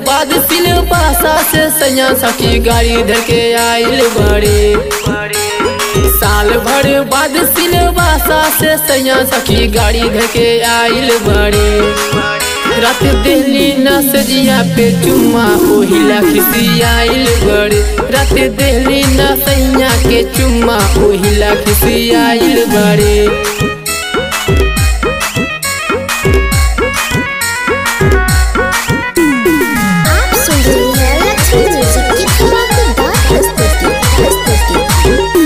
बाद सिलबासा से सैया सखी गाड़ी धर के आइल बड़े साल भर बाद सिलबासा से सैया सखी गाड़ी धर के आइल बड़े रात दिल्ली न सजिया पे चुम्मा ओहिला खिसी आइल बड़े रात दिल्ली न सैया के चुम्मा ओहिला खिसी आइल बड़े आप सुन रहे हैं लक्ष्मी म्यूजिक की धमाकेदार प्रस्तुति प्रस्तुति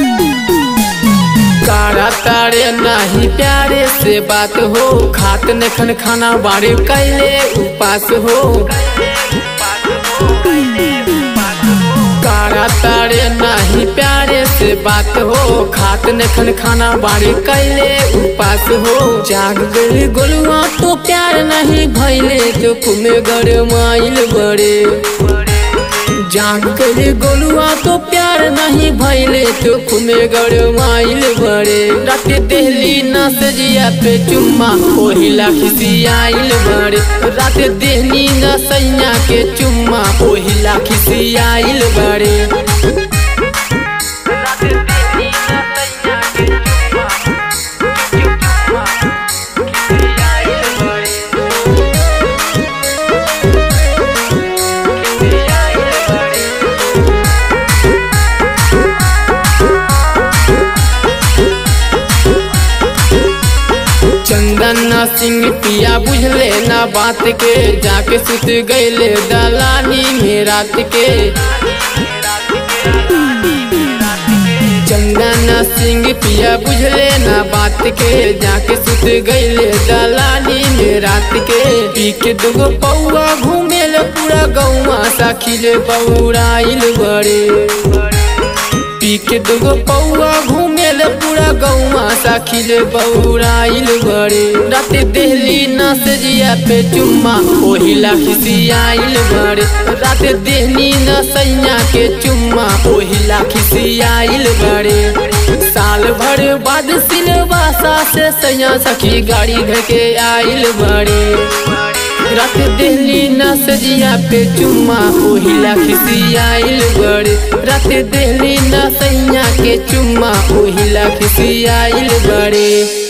कारा तारे नाही प्यारे से बात हो खात नखन खाना बारे कैले उपास हो कारा तारे नाही प्यारे से बात हो खात नखन खाना बारे कैले उपास हो जाग गई गोलुआ तो प्यार नहीं भैले तो कुमे गड़ माइल बड़े जाग गए गोलुआ तो प्यार नहीं भैले तो खुमे गड़ माइल बड़े रात दिल्ली न सजिया पे चुम्मा ओहिला खिसी आइल बड़े रात दिल्ली न सैया के चुम्मा ओहिला खिसी आइल बड़े चंदन सिंह पिया बुझले ना बात के जाके सुत गईले दलानी में रात के चंदन सिंह पिया बुझले ना बात के जाके सुत गईले दलानी में रात के पी के दुगो पौआ घूमेले पूरा गौवा साखिले बौराइल बड़े पी के दुगो पौआ घूमेल पूरा गौवा साखिले बौराइल बड़े रात दिल्ली न सजिया पे चुम्मा ओहिला खिसी आइल बड़े रात दिल्ली न सैया के चुम्मा ओहिला खिसी आइल बड़े साल भर बाद सिलवासा से सैया सखी गाड़ी घर के आइल बड़े रात दिल्ली न सजिया पे चुम्मा ओहिला खिसी आइल बड़े रात दिल्ली न सैया के चुम्मा ओहिला खिसी आइल बड़े